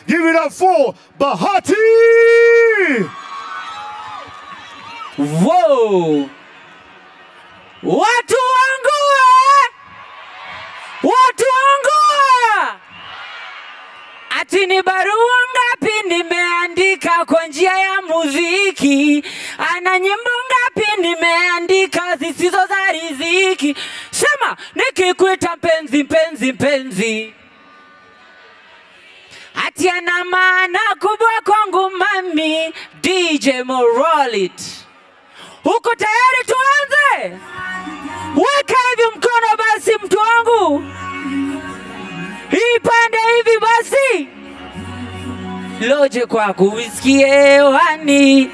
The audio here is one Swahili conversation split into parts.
Give it up for Bahati! Wow. Watu wangu eh! Watu wangu eh! Ati ni barua ngapi nimeandika kwa njia ya muziki? Ana nyimbo ngapi nimeandika zisizo za riziki? Sema nikikuita mpenzi, mpenzi, mpenzi, ati ana maana kubwa kwangu mami. DJ Moralit, uko tayari tuanze? Weka hivi mkono basi, mtu wangu, hii pande hivi basi, loje kwako usikie hewani.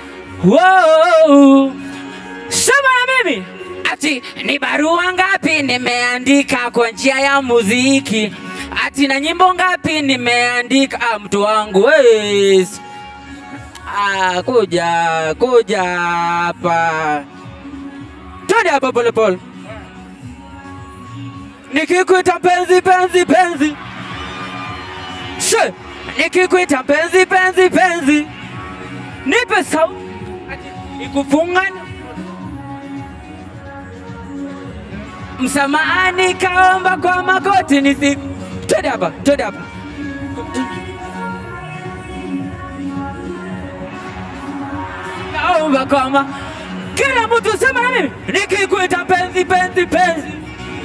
Wow. Sema na mimi ati ni barua ngapi nimeandika kwa njia ya muziki, ati na nyimbo ngapi nimeandika. Ah, mtu wangu yes. Ah, kuja kuja hapa, twende hapa polepole. Nikikuita penzi penzi penzi, she, nikikuita penzi penzi penzi, nipe sauti ikufungana msamahani, kaomba kwa magoti nisi. Twende hapa, twende hapa. Naomba kama kila mtu sema na mimi, nikikuita penzi penzi penzi,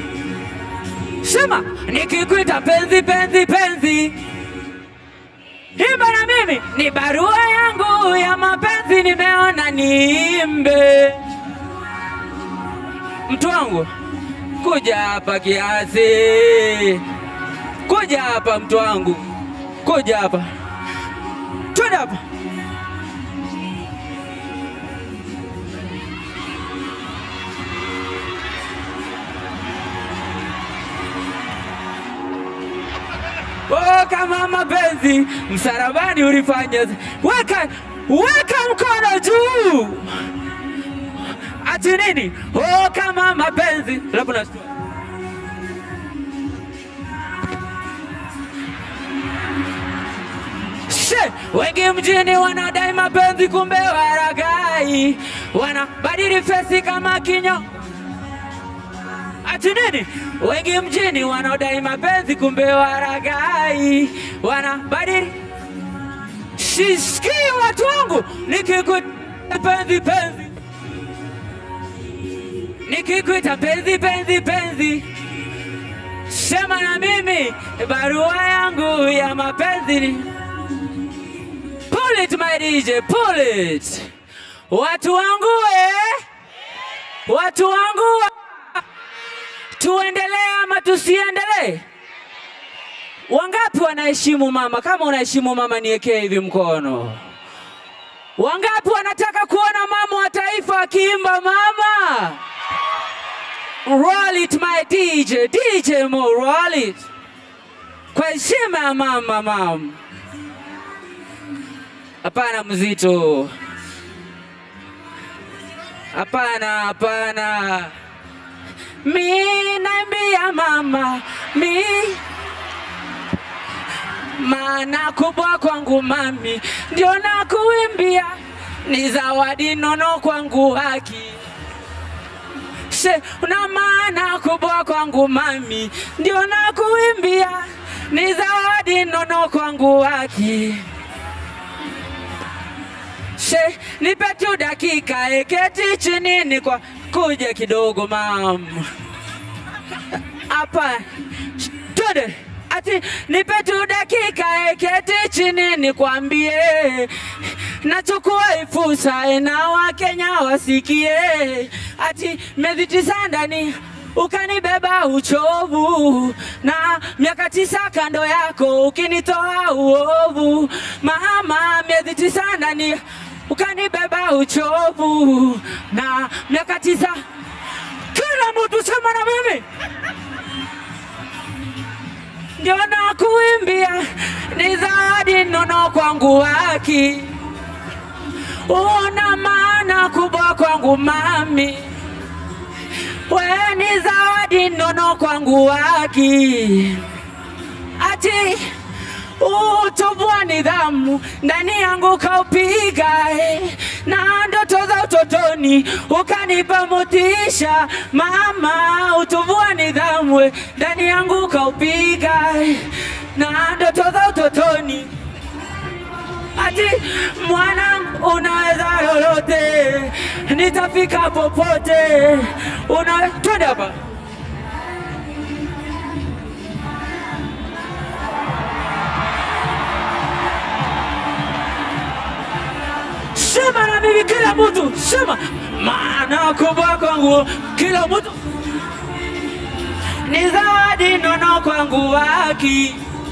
sema nikikuita penzi penzi penzi, imba na mimi, ni barua yangu ya mapenzi, nimeona niimbe. Mtu wangu kuja hapa kiasi, kuja hapa mtu wangu, kuja hapa, twende hapa. Oh, kama mapenzi msalabani ulifanya, weka weka mkono juu. Ati nini? Oh, kama mapenzi labda nashtua. She, wengi mjini wanadai mapenzi, kumbe waragai, wanabadili fesi kama kinyo. Ati nini? Wengi mjini wanaodai mapenzi, kumbe waragai, wanabadili Sisikii watu wangu, nikikuita penzi penzi, nikikuita penzi penzi penzi, sema na mimi, barua yangu ya mapenzi ni pull it my DJ, pull it. Watu wangu eh, watu wangu wa- tuendelee ama tusiendelee? Wangapi wanaheshimu mama? Kama unaheshimu mama, niwekee hivi mkono. Wangapi wanataka kuona mama wa taifa akiimba mama? Roll it my DJ, DJ Mo, roll it. Kwa heshima ya mama, mama. Hapana mzito. Hapana, hapana. Mi naimbia mama, mi maana kubwa kwangu mami, ndio nakuimbia, ni zawadi nono kwangu haki she una maana kubwa kwangu mami, ndio nakuimbia, ni zawadi nono kwangu haki she nipe tu dakika, eketi chini ni kwa kuja kidogo mam hapa twende ati nipe tu dakika eketi chini nikwambie, nachukua hii fursa na Wakenya wasikie, ati miezi tisa ndani ukanibeba uchovu na miaka tisa kando yako ukinitoa uovu, mama, miezi tisa ndani ukanibeba uchovu na miaka tisa. Kila mtu sema na mimi ndio nakuimbia, ni zawadi nono kwangu haki, una maana kubwa kwangu mami, we ni zawadi nono kwangu haki, ati utovu wa nidhamu ndani yangu kaupiga eh, na ndoto za utotoni ukanipa motisha mama, utovu wa nidhamu eh, ndani yangu kaupiga eh, na ndoto za utotoni ati mwana, unaweza lolote, nitafika popote. Una twende hapa sema na mimi, kila mtu sema, maana kubwa kwangu kila mtu ni zawadi nono kwangu waki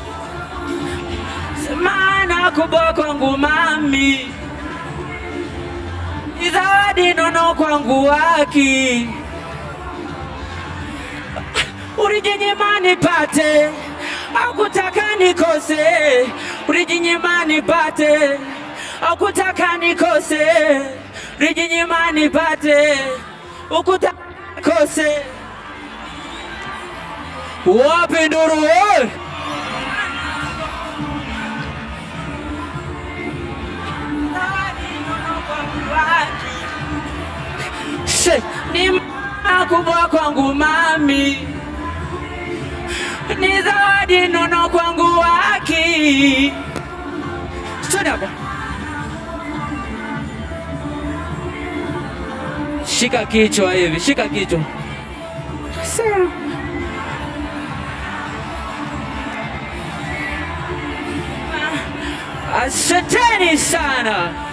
maana kubwa kwangu mami ni zawadi nono kwangu waki ulijinyima nipate akutaka nikose ulijinyima nipate akutaka nikose ulijinyima nipate ukutaka nikose wapi nduru wewe She, ni mama kubwa kwangu mami, ni zawadi nono kwangu waki. Twende hapa, shika kichwa hivi, shika kichwa. Sawa. Asanteni sana.